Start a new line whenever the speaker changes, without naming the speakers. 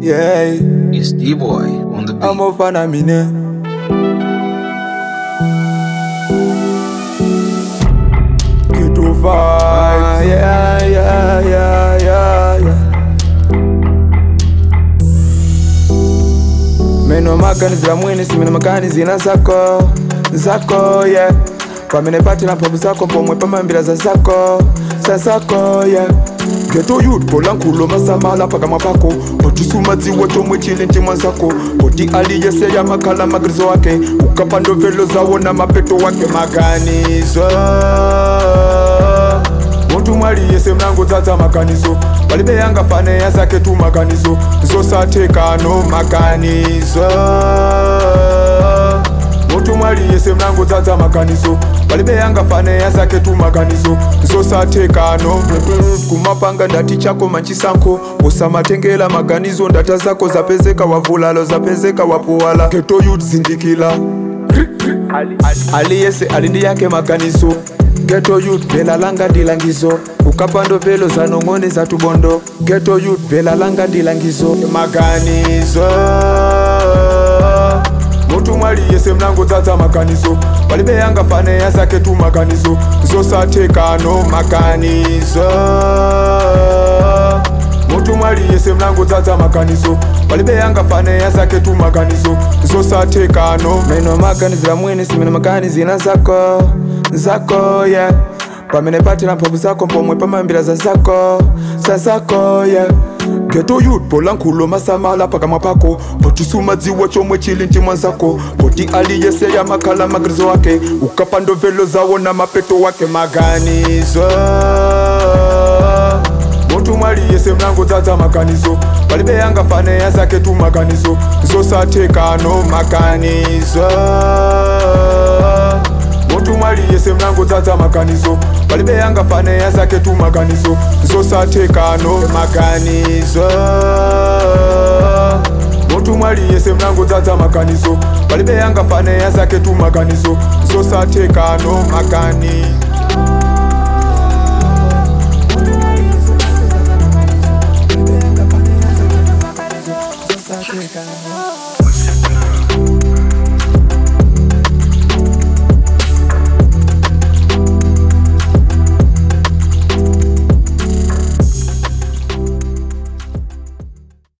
Yeah,
It's D-Boy on the beat.
I'm a fan of me now. Get to fight. Yeah, yeah, yeah, yeah, yeah. Meno makanizira mwini simene makanizina zako zako yeah pamene patira mphamvu zako pomwe pamambira za zako za zako yeah geto youth polankhula masamala pakamwa pako pochisumadziwa chomwe chili mtima zako poti aliyeseya makhala magrizo ake ukapa ndovelo zawo na mapeto wake maganizo muntu mwaliyese mlango dzadza maganizo palibe yangafane yazake tu maganizo zosathekano maganizo muntu mwaliyese mlango dzadza maganizo palibe yangafane yazake tu maganizo zosathekano kumapanga ndati chako manchisankho usamatengela maganizo ndata zako zapezeka wavulalo zapezeka wapuwala geto youth zindikila aliyese alindi yake maganizo geto youth vela langa ndilangizo ukapando velo zanong'one za tubondo geto youth vela langa ndilangizo maganizo mutu mwaliyese mlango dzadza maganizo palibe yangafane yazake tu maganizo zosathekano maganizo mutu mwaliyese mlango dzadza maganizo palibe yangafane yazake tu maganizo zosathekano meno maganizira mwini simene maganizina zako zako yeah pamene patira mphamvu zako pomwe pamambira za zako za zako yeah geto youth polankhula masamala pakamwa pako pochisumadziwa chomwe chili mtima zako poti aliyeseya makhala magrizo ake ukapa ndovelo zawo na mapeto wake maganizo muntu mwaliyese mlango dzadza maganizo palibe yangafane yazake tu maganizo zosathekano maganizo muntu mwaliyese mlango dzadza maganizo palibe yangafane yazake tu maganizo zosathekano maganizo muntu mwaliyese mlango dzadza maganizo palibe yangafane yazake tu maganizo zosathekano magani Zosathekano